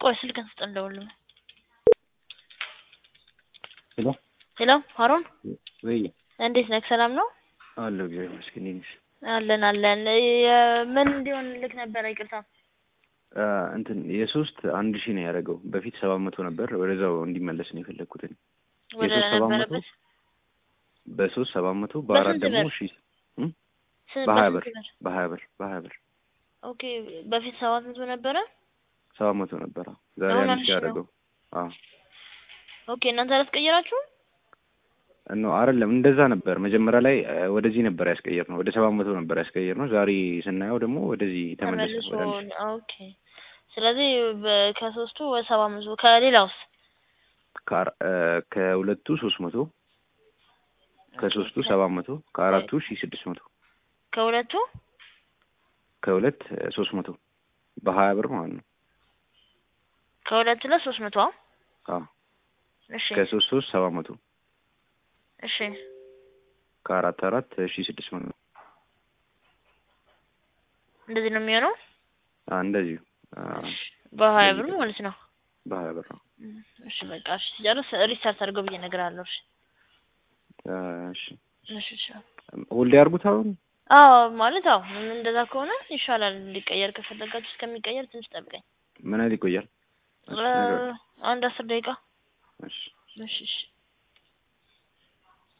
ቆይ ስልክን ስጠን ደውልልኝ። ሄሎ ሄሎ ሀሩን ወይ እንዴት ነህ? ሰላም ነው? አለሁ እግዚአብሔር ይመስገን። እንዴት ነሽ? አለን አለን። የ- ምን እንዲሆን ልክ ነበረ? ይቅርታ አ፣ እንትን የሶስት አንድ ሺህ ነው ያደረገው። በፊት ሰባት መቶ ነበር። ወደዛው እንዲመለስ ነው የፈለግኩት እኔ። ወደ የሶስት ሰባት መቶ ነበረበት በሶስት ሰባት መቶ በአራት በስንት ደግሞ ብር? ሺህ ስ- በሀያ በስንት ብር በሀያ ብር በሀያ ብር ኦኬ በፊት ሰባት መቶ ነበረ። ሰባት መቶ ነበር። አዎ። ዛሬ አሁን አንድ አንድ ሺህ ሺህ ነው። ያደረገው። አዎ ኦኬ እናንተ አላስቀየራችሁም? ኖ አይደለም፣ እንደዛ ነበር መጀመሪያ ላይ አ፣ ወደዚህ ነበር ያስቀየር ነው። ወደ ሰባት መቶ ነበር ያስቀየር ነው። ዛሬ ስናየው ደግሞ ወደዚህ ተመለሰ። ተመልሶ ወደ አንድ ሺህ ኦኬ። ስለዚህ በ- ከሶስቱ ወደ ሰባት መቶ ከሌላውስ ከአራ- አ፣ ከሁለቱ ሶስት መቶ ከሶስቱ ሰባት መቶ ከአራቱ ሺህ ስድስት መቶ ከሁለቱ ከሁለት ሶስት መቶ በሀያ ብር ማለት ነው። ከሁለት ላይ ሶስት መቶ አዎ እሺ ከሶስት ሶስት ሰባት መቶ እሺ ከአራት አራት ሺህ ስድስት መቶ እንደዚህ ነው የሚሆነው አ፣ እንደዚሁ አ፣ በሀያ ብር ማለት ነው። በሀያ ብር ነው። እሺ በቃ እሺ ሲጨርስ ሪስታርት አድርገው ብዬ እነግርሃለሁ። እሺ አ፣ እሺ እሺ እሺ ሁሌ ያርጉት አሁን አዎ ማለት አዎ እንደዛ ከሆነ ይሻላል። እንዲቀየር ከፈለጋችሁ እስከሚቀየር ትንሽ ጠብቀኝ። ምን ያህል ይቆያል? እሺ፣ እ፣ ነገር አንድ አስር ደቂቃ እሺ እሺ እሺ